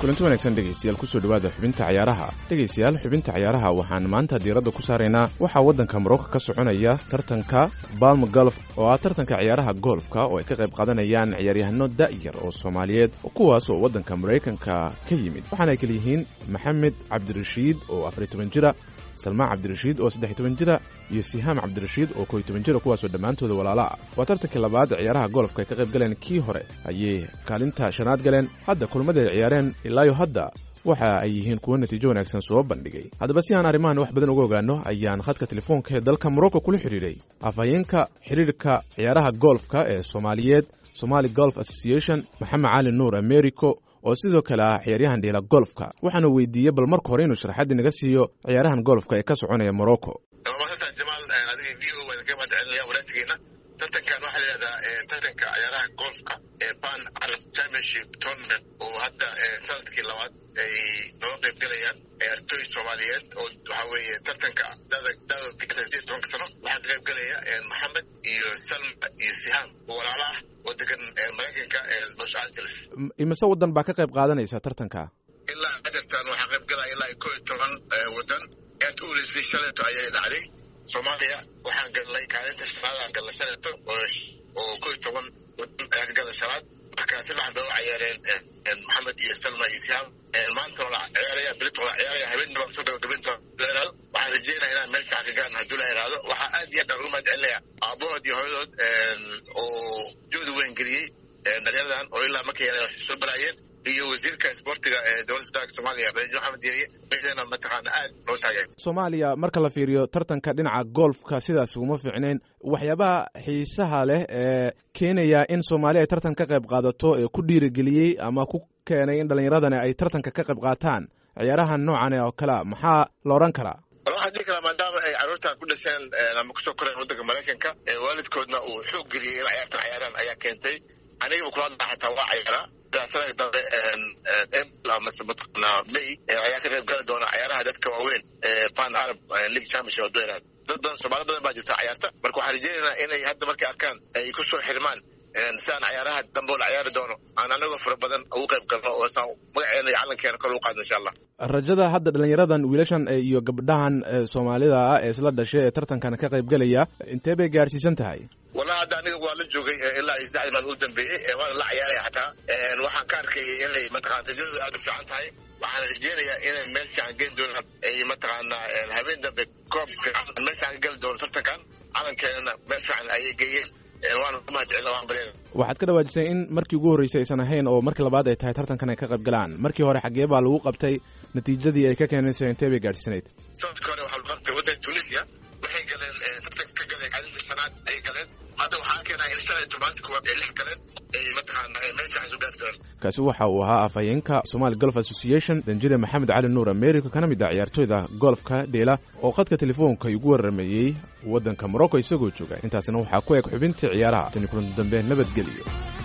kulanti wanaagsan dhegaystayaal kusoo dhowaada xubinta cayaaraha dhegaystayaal xubinta cayaaraha waxaan maanta diiradda ku saaraynaa waxaa waddanka morocco ka soconaya tartanka balm golf oo ah tartanka ciyaaraha golfka oo ay ka qayb qaadanayaan ciyaaryahano da'yar oo soomaaliyeed kuwaas oo waddanka maraykanka ka yimid waxaana ay kala yihiin maxamed cabdirashiid oo afariy toban jira salmaan cabdirashiid oo saddex toban jira iyo sihaam cabdirashiid oo koy toban jira kuwaasoo dhammaantooda walaala ah waa tartankii labaad ciyaaraha golfka ay ka qayb galeen kii hore ayay kaalinta shanaad galeen hadda kulmada ay ciyaareen ilaayo hadda waxa ay yihiin kuwo natiijo wanaagsan soo bandhigay haddaba si aan arrimahan wax badan uga ogaano ayaan khadka telefoonka ee dalka morocco kula xidhiidhay afhayeenka xidhiidhka ciyaaraha golfka ee soomaaliyeed somali golf association maxamed cali nuur americo oo sidoo kale ah ciyaaryahan dhiila golfka waxaana weydiiyey bal marka hore inuu sharaxaddii naga siiyo ciyaarahan golfka ee ka soconaya morocco tartankan waxaa layihahdaa tartanka ciyaaraha golfka ee ban arab championship tournament oo hadda sanadkii labaad ay nooga qayb galayaan ciyaartooy soomaaliyeed oo waxaa weeye tartanka dada tobanka sano waxaa ka qayb galaya maxamed iyo salma iyo siham oo walaala ah oo degan maraykanka los angeles imise waddan baa ka qayb qaadanaysa tartanka ilaa adartan waxaa qayb galaya ilaa ko iyo toban waddan aad u uleysay shaleeto ayay dhacday soomaaliya waxaan galnay kaalinta shanaadaan galnay shaleeto oo ko iyo toban wadan ayaa ka galnay shanaad marka si fiican bay u cayaareen maxamed iyo salma iyo sihaam maanta waa la ciyaaraya bilita waa la ciyaaraya habeenna baa soo gabagabayn doona waxaan rajeynaya inaan meel fiican ka gaarno hadduu la yidhaahdo waxaa aad iyo aad aan ugu mahad celinaya aabahood iyo hooyadood oo jooda weyn geliyey dhalinyaradan oo ilaa markay yareen waxay soo baraayeen iyo wasiirka isboortiga ee dowladda federaalka soomaaliya balaji maxamed yeriye meydana mataqaana aad loo taageer soomaaliya marka la fiiriyo tartanka dhinaca golfka sidaas uguma fiicnayn waxyaabaha xiisaha leh ee keenaya in soomaaliya ay tartan ka qayb qaadato ee ku dhiirigeliyey ama ku keenay in dhallinyaradani ay tartanka ka qayb qaataan ciyaarahan noocan oo kalea maxaa la odhan karaa waxaan dhihi karaa maadaama ay carruurtan ku dhasheen ama kusoo koreen waddanka maraykanka waalidkoodna uu xoog geliyey in ciyaartan ciyaaraan ayaa keentay anigaba kula hadlaa xataa waa ciyaaraa sanadka dambe april amase mataqaanaa may ayaa ka qayb gali doona ciyaaraha dadka waaweyn ee pan arab league championship hadduu yaraado dad badan soomaali badan baa jirta ciyaarta marka waxaan rajeynaynaa inay hadda markay arkaan ay ku soo xirmaan si aan ciyaaraha dambe oo la ciyaari doono aan anagoo fara badan ugu qayb galno oo saan magaceena iyo calankeena kor ugu qaadno insha allah rajada hadda dhalinyaradan wiilashan iyo gabdhahan soomaalida ah ee isla dhashay ee tartankan ka qayb gelaya intee bay gaarsiisan tahay wallahi hadda aniga waa la joogay ilaa iyo saddexdii maalin u dambeeyey waana la ciyaaraya xataa waxaan ka arkayay inay mataqana rajadooda aad u fiican tahay waxaan rajeynayaa inay meel fiican geen doonaan ay mataqaanaa habeen dambe koob fiican meel fiican ka geli doono tartankan calankeenana meel fiican ayay geeyeen waana ku mahad celina waan baryana waxaad ka dhawaajisay in markii ugu horreysay aysan ahayn oo markii labaad ay tahay tartankan ay ka qayb galaan markii hore xaggee baa lagu qabtay natiijadii ay ka keenaysa intee bay gaadhsanayd sanadkii hore waxaa lagu qabtay waddanka tunisia waxay galeen tartanka ka galeen kaalinta shanaad ayay galeen hadda waxaa keenaya in shan iyo tobanka kuwaad ay lix galeen ay mataqaana meel fiican soo gaari doonaan kaasi waxa uu ahaa afhayeenka somali golf association danjire maxamed cali nuur america kana mid ah ciyaartooyda golfka dheela oo khadka telefoonka igu warrameeyey waddanka morocco isagoo jooga intaasina waxaa ku eg xubintii ciyaaraha tani kulanti dambe nabadgeliyo